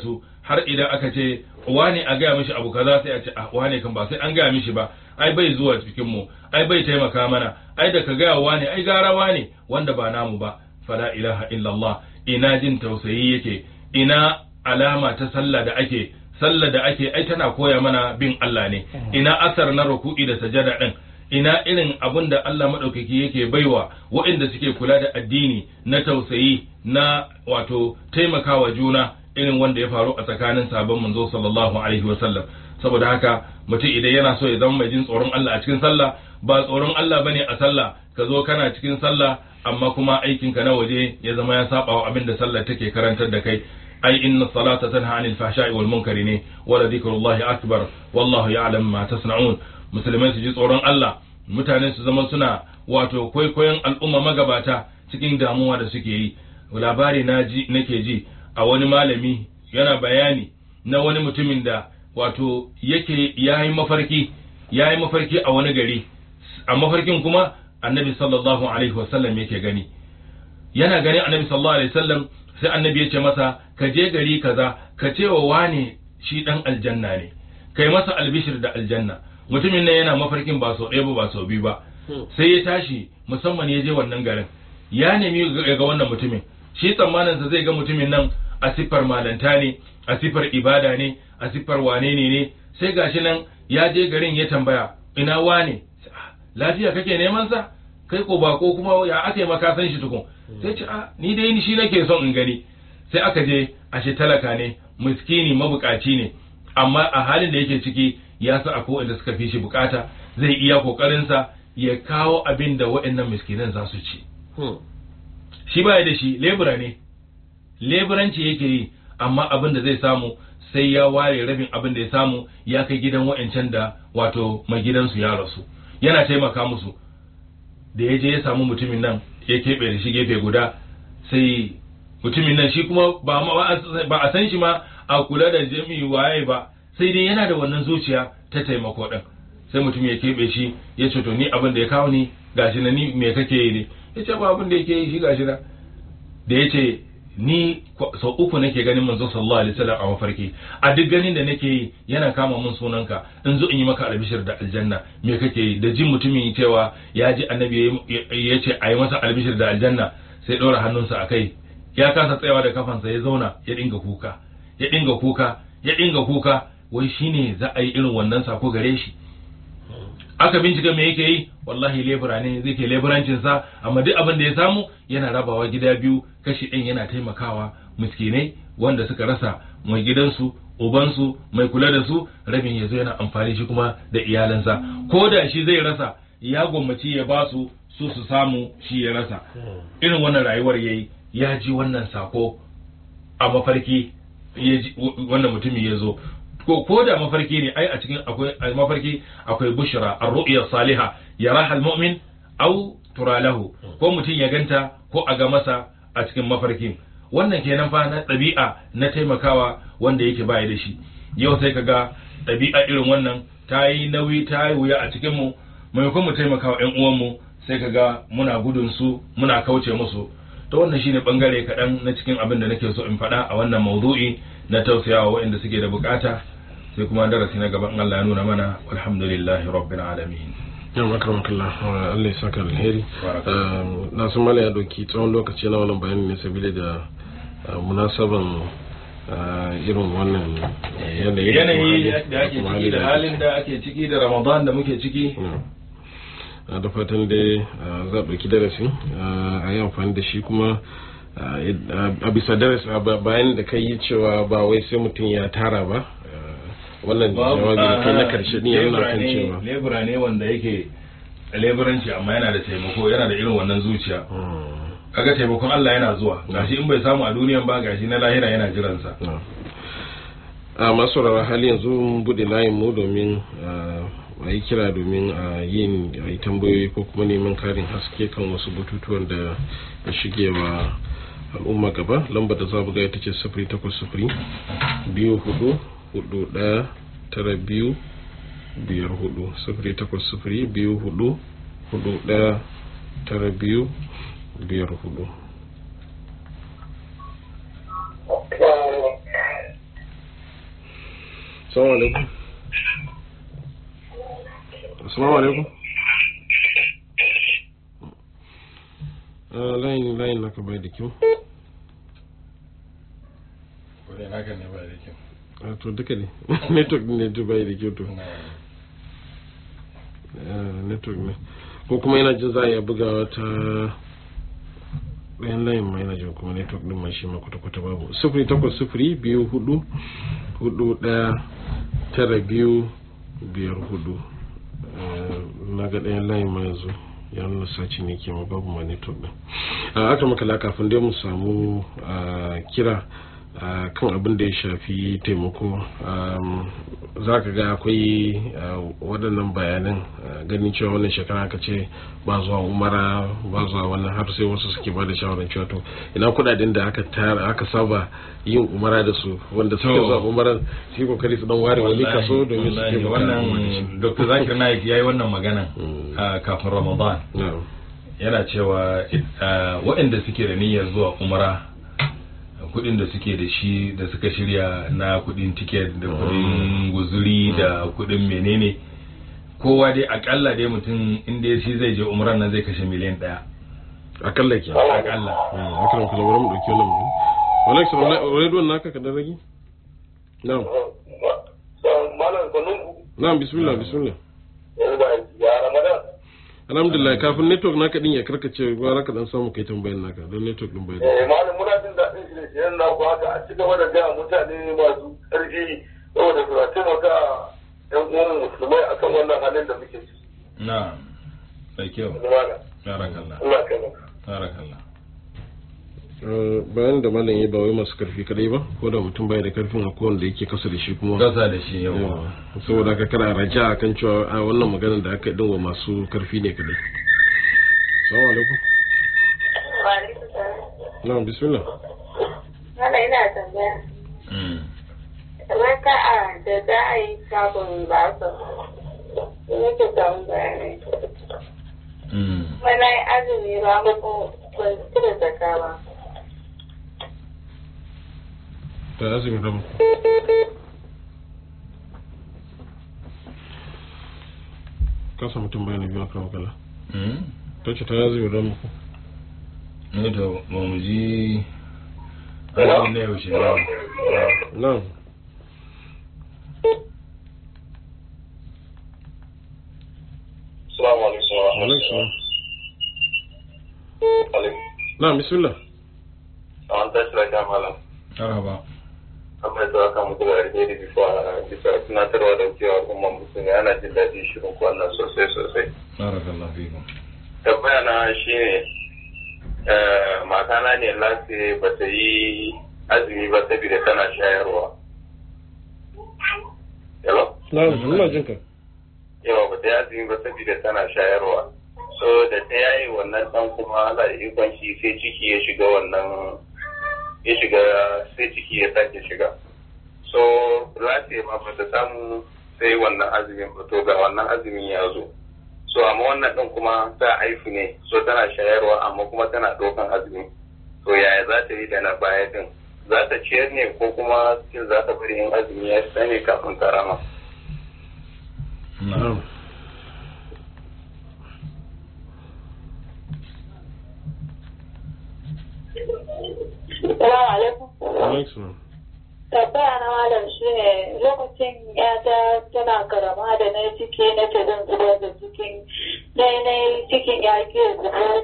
har idan aka ce wane a gaya mishi abu kaza sai a ce ah wane kan ba sai an gaya mishi ba ai bai zuwa cikin mu ai bai taimaka mana ai da ka gaya wane ai gara wane wanda ba namu ba fala ilaha illallah ina jin tausayi yake ina alama ta sallah da ake sallah da ake ai tana koya mana bin Allah ne ina asar na ruku'i da sajada din ina irin abin da Allah maɗaukaki yake baiwa waɗanda suke kula da addini na tausayi na wato taimakawa juna irin wanda ya faru a tsakanin sabon manzo sallallahu alaihi wasallam saboda haka mutum idan yana so ya zama mai jin tsoron Allah a cikin sallah ba tsoron Allah bane a sallah ka zo kana cikin sallah amma kuma aikinka na waje ya zama ya saba wa abin da sallah take karantar da kai ai inna salata tanha anil fahsha'i wal munkari ne wala dhikrullahi akbar wallahu ya'lam ma tasna'un musulmai su ji tsoron Allah mutane su zama suna wato kwaikwayon al'umma magabata cikin damuwa da suke yi labari na ji nake ji a wani malami yana bayani na wani mutumin da wato yake yayi mafarki yayi mafarki a wani gari a mafarkin kuma annabi sallallahu alaihi wasallam yake gani yana gani annabi sallallahu alaihi wasallam sai annabi ya ce masa ka je gari kaza ka ce wa wane shi dan aljanna ne kai masa albishir da aljanna mutumin nan yana mafarkin ba sau ɗaya ba ba sau biyu ba sai ya tashi musamman ya je wannan garin ya nemi ga wannan mutumin shi tsammaninsa zai ga mutumin nan a siffar malanta ne a siffar ibada ne a siffar wane ne ne sai gashi nan ya je garin ya tambaya ina wane lafiya kake neman sa kai ko ba ko kuma ya aka yi maka san shi tukun sai ce a ni dai ni shi nake son in gani sai aka je ashe talaka ne miskini mabukaci ne amma a halin da yake ciki ya sa akwai wanda suka fi shi bukata zai iya kokarinsa ya kawo abin da waɗannan miskinan za su ci shi baya da shi lebura ne leburanci yake yi amma abin da zai samu sai ya ware rabin abin da ya samu ya kai gidan wa'ancan da wato mai gidansu ya rasu yana taimaka musu da ya je ya samu mutumin nan ya keɓe da shi gefe guda sai mutumin nan shi kuma ba a san shi ma a kula da jami'i waye ba sai dai yana da wannan zuciya ta taimako ɗin sai mutum ya keɓe shi ya ce to ni abin da ya kawo ni gashi na ni me kake yi ne ya ce ba abin da yake yi shi gashi na da ya ce ni sau uku nake ganin manzo sallallahu alaihi wasallam a mafarki a duk ganin da nake yi yana kama mun sunanka in zo in yi maka albishir da aljanna me kake yi da jin mutumin cewa ya ji annabi ya ce a yi masa albishir da aljanna sai ɗora hannunsa a kai ya kasa tsayawa da kafansa ya zauna ya dinga kuka ya dinga kuka ya dinga kuka wai shine za a yi irin wannan sako gare shi aka bincika me yake yi wallahi lebura ne zai ke leburancin sa amma duk abin da ya samu yana rabawa gida biyu kashi ɗin yana taimakawa miskinai wanda suka rasa mai gidansu ubansu mai kula da su rabin ya zo yana amfani shi kuma da iyalansa ko da shi zai rasa ya gwammaci ya ba su su su samu shi ya rasa irin wannan rayuwar yayi ya ji wannan sako a mafarki wannan mutumin ya zo ko ko da mafarki ne ai a cikin akwai mafarki akwai bushra ar-ru'ya salihah yaraha al-mu'min aw tura lahu ko mutum ya ganta ko a ga masa a cikin mafarkin wannan kenan fa na ɗabi'a na taimakawa wanda yake baya da shi yau sai kaga ɗabi'a irin wannan ta yi nauyi ta yi wuya a cikin mu maimakon mu taimakawa ƴan uwanmu sai kaga muna gudun su muna kauce musu to wannan shine bangare kaɗan na cikin abin da nake so in faɗa a wannan maudu'i na tausayawa waɗanda suke da bukata sai kuma darasi na gaban Allah ya nuna mana alhamdulillahi rabbil alamin yau makaramakalla Allah ya saka alheri na sun mala ya doki tsawon lokaci na wannan bayani ne sabili da munasaban irin wannan yanayi yanayi da ake ciki da halin da ake ciki da ramadan da muke ciki da fatan dai za a ɗauki darasi a yi amfani da shi kuma a bisa darasi bayan da kai yi cewa ba wai sai mutum ya tara ba wannan jawabi da kai na karshe din ya nuna kan cewa lebura ne wanda yake leburanci amma yana da taimako yana da irin wannan zuciya kaga taimakon Allah yana zuwa gashi in bai samu a duniyan ba gashi na lahira yana jiransa a masu rara hali yanzu mun bude layin mu domin a yi kira domin a yin a yi tambayoyi ko kuma neman karin haske kan wasu batutuwan da ya shige wa al'umma gaba lambar da za buga ita ce sifiri takwas sifiri biyu hudu hudu daya tara biyu biyar hudu sifiri takwas sifiri biyu hudu hudu daya tara biyu biyar hudu assalamu alaikum assalamu alaikum Ah, layin layin naka bai da kyau Kure naka ne ba da kyau. Ah, to duka ne network ne to bai da kyau to Ah, network ne ko kuma yana jin za a iya bugawa ta ɗayan layin ma yana jin kuma network ɗin ma shi ma kwata-kwata babu sufuri takwas sufuri biyu hudu hudu ɗaya tara biyu biyar hudu Ah, na ga ɗayan layin ma yanzu ya nuna saci ne ke ma babu ma network ɗin a aka makala kafin dai mu samu ah, kira a kan abin da ya shafi taimako za ka ga akwai ah, waɗannan bayanan ah, ganin cewa wannan shekara aka ce ba zuwa umara ba zuwa wannan har sai wasu suke ba da shawarar cewa to ina kudaden da aka tara aka saba yin umara da su wanda suke To. zuwa umaran su yi kokari su dan ware wani kaso domin su wallahi, taimaka wannan Dr. Zakir Naik yayi wannan magana Mm. a kafin Ramadan. na'am yana cewa uh, waɗanda suke da niyyar zuwa umara kudin da suke da shi da suka shirya na kudin tiket da kudin guzuri da kudin menene kowa dai akalla dai mutum inda shi zai je umaran nan zai kashe miliyan daya akalla ke akalla akaram kula bari mu dauki wannan mu Alex radio naka ka dan rage na'am malam sanun na'am bismillah bismillah ya ramadan alhamdulillah kafin network naka din ya karkace gwara ka dan samu kai tambayan naka don network din bai da eh malam muna jin daɗin shirye-shiryen na ku haka a ci gaba da gaya mutane masu ƙarfi saboda su taimaka yan uwan musulmai akan wannan halin da muke ciki na da kyau malam barakallah Allah kai mu barakallah Eh, bayan da malam ya ba wai masu karfi kadai ba ko da mutum bai da karfin a kowanne da yake kasa da shi kuma gasa da shi yau Yawa. saboda haka kana raja akan cewa a wannan maganar da aka yi din wa masu karfi ne kadai assalamu alaikum na'am bismillah Mana ina tambaya, Mm. kamar ka a da za a yi sabon basa, nake samun bayanai. Mm. Mana yi azumi ba muku ban cire zaka ba. ta azumi rabu ka samu tambaya na biyu akan magana Mm. ta ce ta azumi rabu ne to ba mu ji azumi na yaushe ne na'am assalamu alaikum wa alaikum salam alaikum na'am bismillah an tashi lafiya malam marhaba amma da aka mutu da alheri bisa bisa tunatarwa da cewa al'umman musulmi ana jin daɗi shirin ku wannan sosai sosai barakallah fikum tambaya na shine eh, matana ne lati ba ta yi azumi ba saboda tana shayarwa hello na'am ina jin ka yawa ba ta yi azumi ba saboda tana shayarwa so da ta yayi wannan dan kuma Allah da ikon shi sai ciki ya shiga wannan ya shiga sai ciki ya sake shiga so lati ma ba ta samu sai wannan azumin ba to ga wannan azumin ya zo so amma wannan din kuma ta aifu ne so tana shayarwa amma kuma tana ɗaukan azumi to yaya za ta yi da na baya din za ta ciyar ne ko kuma cin za ta bari yin azumi ya sani kafin ta rama na'am Salamu alaikum. alaikum salam Tambaya na malam shi ne lokacin yata tana karama da na yi ciki na ce zan zubar da cikin na yi na yi cikin ya ke zubar.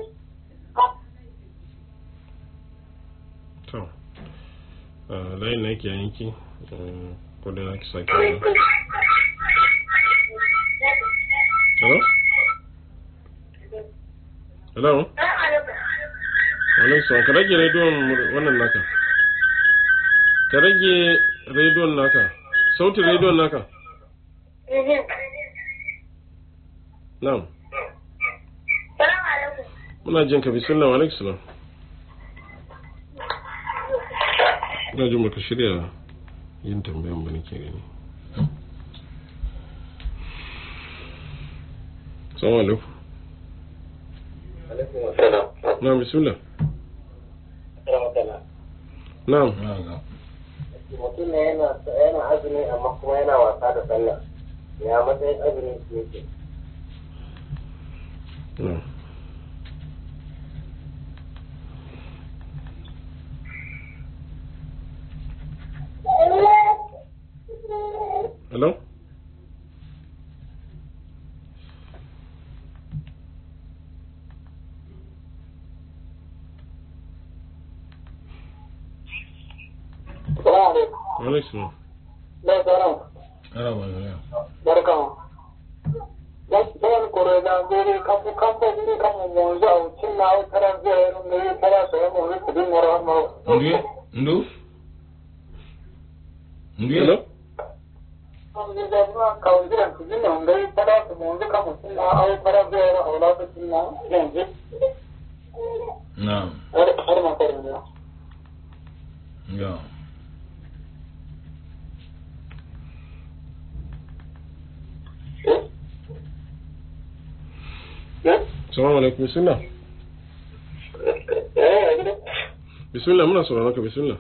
to ah, layin na yake yanki eh, ko da na ki sake hello hello alaikum salam ka rage rediyon mu- wannan naka ka rage rediyon naka sautin rediyon naka na'am Salamu alaikum. muna jin ka bismillah wa alaikum salam ina jin baka shirya yin tambayan ba nake gani salamu alaikum alaikum assalam na'am bismillah rahmatullah na'am Na'am. mutum ne yana yana azumi amma kuma yana wasa da sallah ya matsayin azumin su yake na'am hello Salamu alaikum. alaikum Bai tsaron. Ana magana. barkan gaskiyar kore da gori kamfu kamfu ni kamu monzo au cinna au tara zero no ni tara so mo ni kudin moro mo Ndu? Ndu? Ndu? hello am ni da ma kaundiran kudin no ngai tara so monzo kamu cinna au tara zero au la so cinna nenji Na'am. har har ma kore ne Ya. salamu alaikum bismillah eh bismillah muna sauraron ka bismillah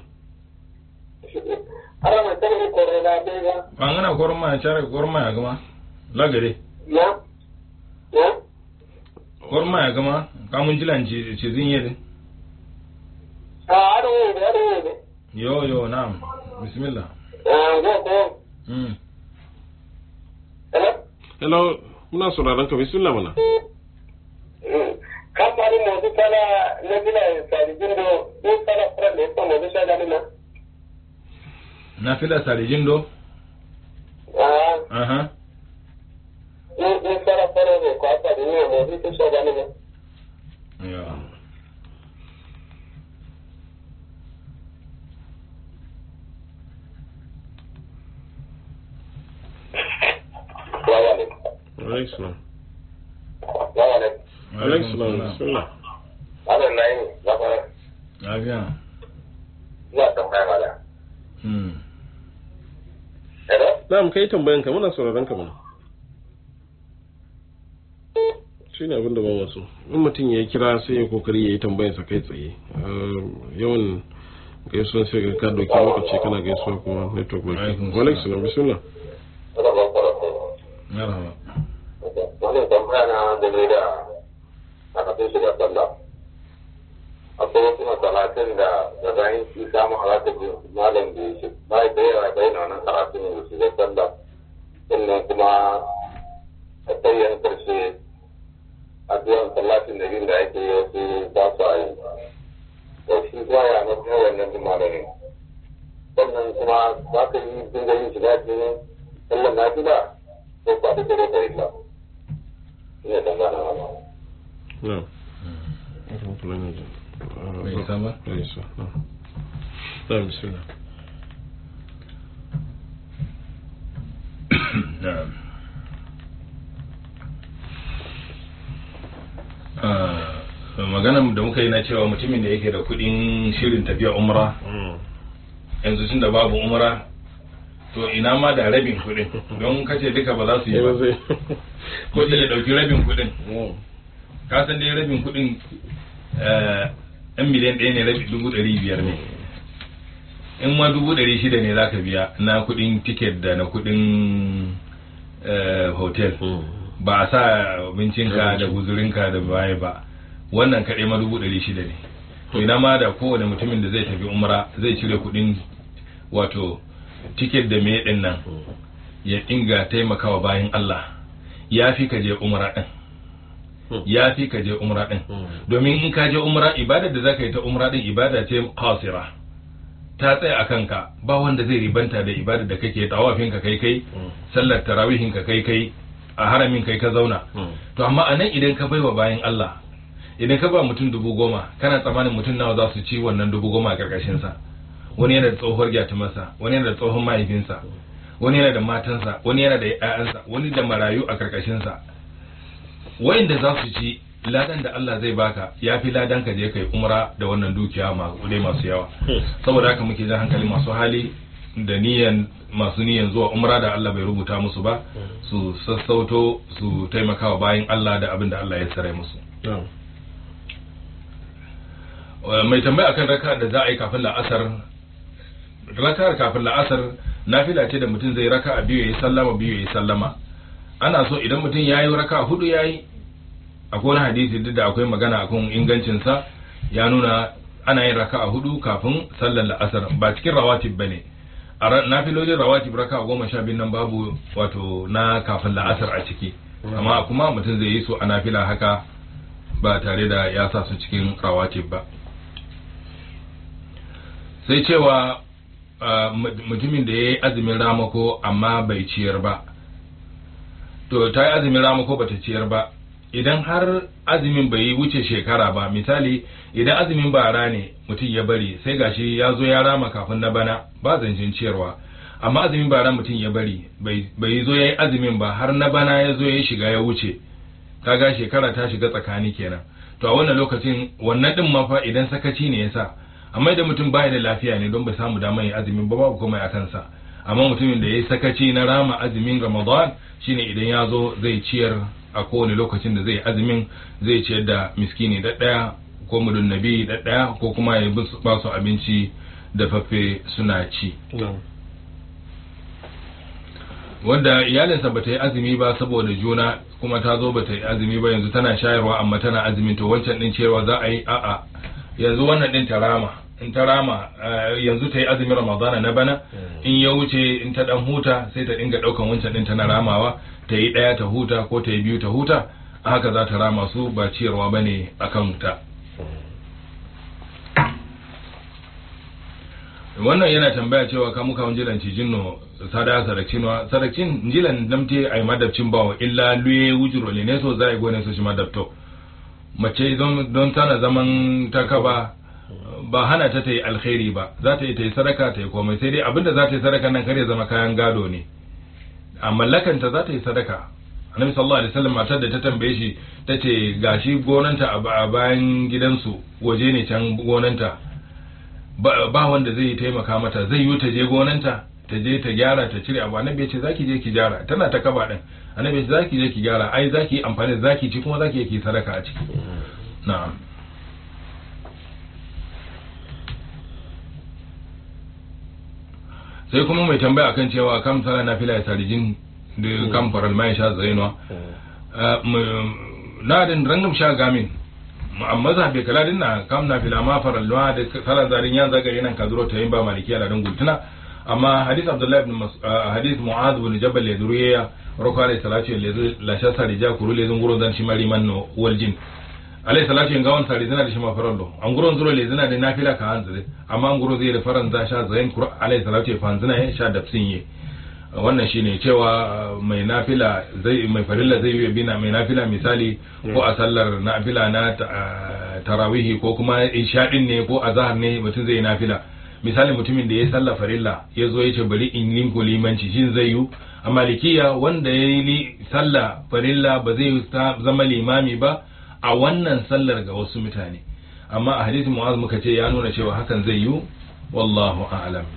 ara ma tare kore da be ga Bangana korma ya cara korma ya gama. Lagare. ya ya Korma ya gama. Kamun jilan ci ci zin yedin. a aro ne aro ne Yo yo na'am. Bismillah. ah go go Mm. eh hello muna sauraron ka bismillah mana kamari modu kala nebila sarijin do do kala fura ne ko modu sa dani na Na fila sarijin do. ah Aha. do do kala fura ne ko ata ni modu to sa dani na Ya. wa wa ne alaikum wa wa ne alaikum bismillah ana nayi na fara Lafiya. ya tambaya mala Mm. hello na'am kai tambayan ka muna sauraron ka mana shi ne abin da ba wasu in mutum ya kira sai ya kokari ya yi tambayansa kai tsaye Ah, yawan gaisuwan sai ga ka dauki lokaci kana gaisuwa kuma network ba Alaikum wa alaikum salam bismillah ana ba fara ko Marhaba. wannan tambaya na da ne da aka fi shi da sallah akwai wasu masalatin da da bayan shi samun halatta malam da shi ba da yawa bai na nan karatun da shi da sallah sannan kuma a tsayin karshe addu'an sallatin da yin da ake yi wasu ba su a yi da shi ba ya na kuma wannan jin malamin sannan kuma ba ka yi dinga yin shiga cikin sallan nafila ko ba da dare da illa ina dangana wannan na'am rahmatullahi wa barakatuh. Ah, Bai isa ba? bai isa na'am na'am bismillah Na'am. Ah, magana da muka yi na cewa mutumin da yake da kudin shirin tafiya umra Mm. yanzu tun da babu umra to ina ma da rabin kudin don kace duka ba za su yi Eh, ba zai- ko sai ya dauki rabin kudin Na'am. ka san dai rabin kudin eh, yan miliyan ɗaya ne rabi dubu ɗari biyar ne in ma dubu ɗari shida ne zaka biya na kudin tiket da na kudin eh, hotel Mm. ba a sa abincinka da guzurinka da baya ba wannan kaɗai ma dubu ɗari shida ne to ina ma da kowane mutumin da zai tafi umra zai cire kuɗin wato tiket da me ɗin nan ya dinga taimakawa bayan Allah ya fi ka je umra ɗin ya fi ka je umra ɗin domin in ka je umra ibada da zaka yi ta umra ɗin ibada ce qasira ta tsaya a kanka ba wanda zai ribanta da ibada da kake tawafin ka kai kai sallar tarawihin ka kai kai a haramin kai ka zauna to amma a nan idan ka baiwa bayan Allah idan ka ba mutum dubu goma kana tsammanin mutum nawa za su ci wannan dubu goma a karkashin sa wani yana da tsohuwar gyatumarsa wani yana da tsohon mahaifinsa wani yana da matansa wani yana da ƴaƴansa wani da marayu a karkashin sa wayanda za su ci ladan da Allah zai baka ya fi ladan ka je kai umra da wannan dukiya masu kudai masu yawa saboda haka muke jan hankali masu hali da niyan masu niyan zuwa umra da Allah bai rubuta musu ba su sassauto su taimakawa bayan Allah da abin da Allah ya tsare musu Na'am. mai tambaya akan raka da za a yi kafin la'asar raka'ar kafin la'asar nafila ce da mutum zai raka'a biyu yayi sallama biyu yayi sallama ana so idan mutum yayi raka'a hudu yayi akwai wani hadisi duk da akwai magana akan ingancin sa ya nuna ana yin raka'a hudu kafin sallar la'asar ba cikin rawatib bane a nafilolin rawatib raka'a goma sha biyu nan babu wato na kafin la'asar a ciki amma kuma mutum zai yi su a nafila haka ba tare da ya sa su cikin rawatib ba sai cewa mutumin da ya yi azumin ramako amma bai ciyar ba to ta yi azumin ramako ba ta ciyar ba idan har azumin bai wuce shekara ba misali idan azumin bara ne mutum ya bari sai gashi ya zo ya rama kafin na bana ba zancen ciyarwa amma azumin bara mutum ya bari bai zo ya yi azumin ba har na bana ya zo ya shiga ya wuce kaga shekara ta shiga tsakani kenan to a wannan lokacin wannan din ma fa idan sakaci ne yasa amma idan mutum baya da lafiya ne don bai samu damar yin azumin ba babu komai a kansa amma mutumin da ya yi sakaci na rama azumin ramadan shine idan ya zo zai ciyar a kowane lokacin da zai azumin zai ciyar da miskini da ɗaya ko mudun nabi da ɗaya ko kuma ya ba su abinci da fafe suna ci wanda iyalinsa bata yi azumi ba saboda juna kuma ta zo bata yi azumi ba yanzu tana shayarwa amma tana azumin to wancan din ciyarwa za a yi a'a yanzu wannan din ta rama in ta rama yanzu ta yi azumin ramadana na bana in ya wuce in ta dan huta sai ta dinga daukan wancan din tana ramawa ta yi daya ta huta ko ta yi biyu ta huta a haka za ta rama su ba ciyarwa bane akan ta wannan yana tambaya cewa ka muka jilan ci jinno sada sarakcin wa sarakcin jilan damte ay madabcin bawo illa luye wujuro le ne so zai gone so shi madabto mace don tana zaman takaba ba hana ta ta yi alkhairi ba za ta yi ta yi sadaka ta yi komai sai dai abinda za ta yi sadaka nan kare zama kayan gado ne a mallakanta za ta yi sadaka annabi sallallahu alaihi wasallam matar da ta tambaye shi ta ce gashi gonanta a bayan gidansu waje ne can gonanta ba wanda zai taimaka mata zai yi ta je gonanta ta je ta gyara ta cire abu annabi ya ce zaki je ki gyara tana ta kaba din annabi ya ce zaki je ki gyara ai zaki amfani da zaki ci kuma zaki yi sadaka a ciki na'am sai kuma mai tambaya akan cewa kam sala na fila ya sarijin da kam faral mai sha zainwa na din rangam sha gamin amma za bai kala din na kam na fila ma faral da sala zarin yan zagare nan ka zuro ta yin ba maliki ala dan gultuna amma hadith abdullahi ibn hadith mu'adh ibn jabal ya duriya roko alayhi salatu la sha sarija kuru le zun guro dan shi mari manno waljin alayhi salatu yin gawan sari zina da shi ma farallo an guron zuro le zina da nafila ka hanzire amma an guro zai da faran za sha zayin kuru alayhi salatu ya fanzina ya sha dafsin ye wannan shine cewa mai nafila zai mai farilla zai yi bina mai nafila misali ko a sallar nafila na tarawihi ko kuma ishadin ne ko azhar ne mutum zai nafila misali mutumin da ya sallar farilla ya zo ya ce bari in linku limanci shin zai yi a malikiya wanda ya yi sallah farilla ba zai zama limami ba a wannan sallar ga wasu mutane amma a hadisin mu'az muka ce ya nuna cewa hakan zai yi wallahu a'lam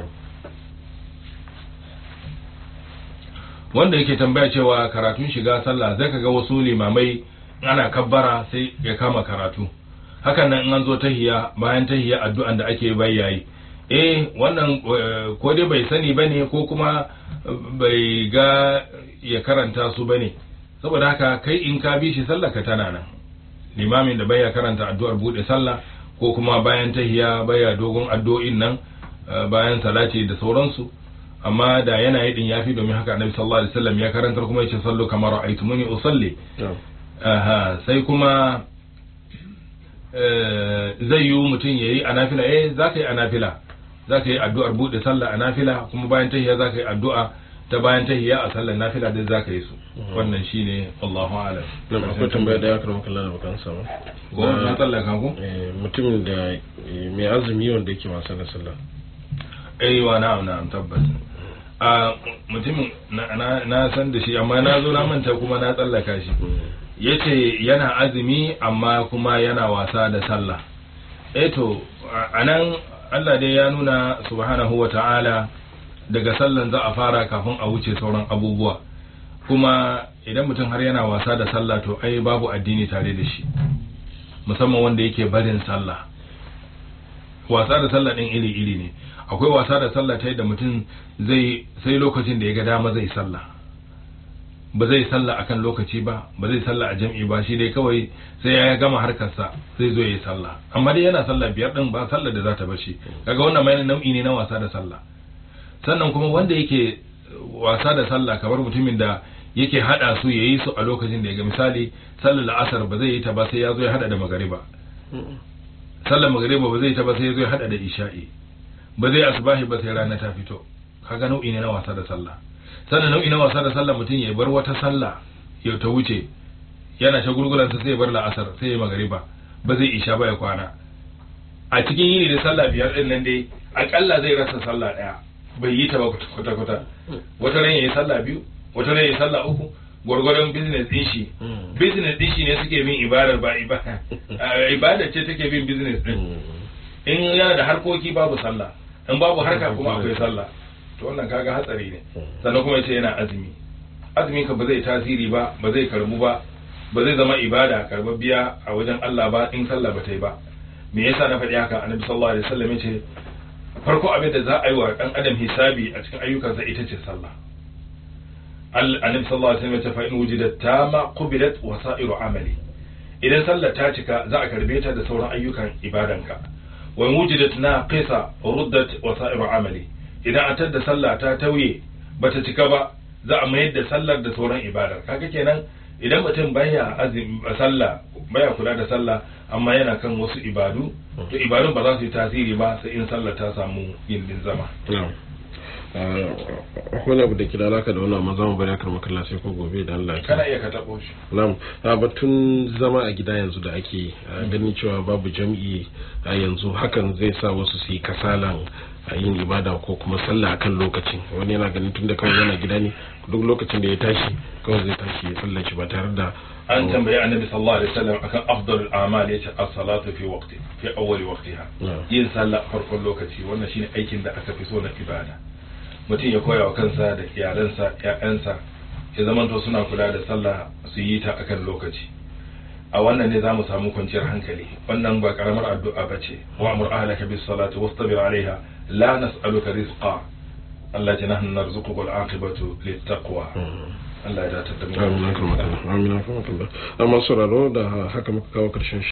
wanda yake tambaya cewa karatun shiga sallah zai kaga wasu limamai ana kabbara sai ya kama karatu hakan nan in an zo tahiya bayan tahiya addu'an da ake bayyayi eh wannan ko dai bai sani bane ko kuma bai ga ya karanta su bane saboda haka kai in ka bi shi sallah ka tana nan limamin da baya karanta addu'ar bude sallah ko kuma bayan tahiya baya dogon addu'o'in nan bayan salati da sauransu amma da yana yi din yafi domin haka annabi sallallahu alaihi wasallam ya karantar kuma yace sallu kamar ra'aytumuni usalli aha sai kuma zai yi mutum yayi anafila eh zaka yi anafila zaka yi addu'ar bude sallah anafila kuma bayan tahiya zaka yi addu'a ta bayan tahiya a sallar nafila duk zaka yi su wannan shine Allahu a'lam na akwai tambaya da ya karama kallon da bakan sama ko na tsallaka ko mutumin da mai azumi wanda yake wasa da sallah eh wa na'am na'am tabbas a mutumin na san da shi amma na zo na manta kuma na tsallaka shi yace yana azumi amma kuma yana wasa da sallah eh to anan Allah dai ya nuna subhanahu wa ta'ala daga sallan za a fara kafin a wuce sauran abubuwa kuma idan mutum har yana wasa da sallah to ai babu addini tare da shi musamman wanda yake barin sallah wasa da sallah din iri iri ne akwai wasa da sallah ta yadda mutum zai sai lokacin da ya ga dama zai sallah ba zai sallah akan lokaci ba ba zai sallah a jam'i ba shi dai kawai sai ya gama harkarsa zai zo ya yi sallah amma dai yana sallah biyar din ba sallah da za ta bar shi kaga wannan mai nau'i ne na wasa da sallah sannan kuma wanda yake wasa da sallah kamar mutumin da yake hada su yayi su a lokacin da ya ga misali sallar la'asar ba zai yi ta ba sai ya zo ya hada da magariba sallar magariba ba zai yi ta ba sai ya zo ya hada da isha'i ba zai asbahi ba sai rana ta fito kaga nau'i ne na wasa da sallah sannan nau'i na wasa da sallah mutum ya bar wata sallah ya ta wuce yana shagulgulan sa sai ya bar la'asar sai ya magariba ba zai isha ba ya kwana a cikin yini da sallah biyar din nan dai akalla zai rasa sallah daya bai yi ta ba kwata kwata wata ran yayi sallah biyu wata ran yayi sallah uku gwargwadon business din shi business din shi ne suke bin ibadar ba ibada ibada ce take bin business din in yana da harkoki babu sallah in babu harka kuma akwai sallah to wannan kaga hatsari ne sannan kuma yace yana azumi azumin ka ba zai tasiri ba ba zai karbu ba ba zai zama ibada karbabbiya a wajen Allah ba in sallah ba ta yi ba me yasa na faɗi haka annabi sallallahu alaihi wasallam yace farko abin da za a yi wa dan adam hisabi a cikin ayyukansa ita ce sallah annabi sallallahu alaihi wasallam yace fa in wujidat tama qubilat wasairu amali idan sallah ta cika za a karbe ta da sauran ayyukan ibadanka wa in wujidat naqisa ruddat wasairu amali idan an tadda sallah ta tauye bata cika ba za a mayar da sallar da sauran ibadar kaga kenan idan mutum baya azumi sallah baya kula da sallah amma yana kan wasu ibadu to ibadun ba za su yi tasiri ba sai in sallah ta samu gindin zama akwai abu da ke da alaka da wannan amma zamu bari akar makalla sai ko gobe da Allah kana iya ka tabo shi na'am a batun zama a gida yanzu da ake ganin cewa babu jam'i a yanzu hakan zai sa wasu su yi kasalan a yin ibada ko kuma sallah akan lokacin wani yana ganin tunda kawai yana gida ne duk lokacin da ya tashi kawai zai tashi ya sallar shi ba tare da an tambayi annabi sallallahu alaihi wasallam akan afdalul a'mal yace as-salatu fi waqti fi awwali waqtiha yin sallah a farkon lokaci wannan shine aikin da aka fi so na ibada mutum ya koya wa kansa da iyalansa ƴaƴansa ya zamanto suna kula da sallah su yi ta akan lokaci a wannan ne zamu samu kwanciyar hankali wannan ba karamar addu'a bace wa amur ahlaka bis salati wastabir alaiha la nas'aluka rizqa Allah ya nahnu narzuquka wal aqibatu lit taqwa Allah ya datar da mu amin amin amin amma sauraro da haka muka kawo karshen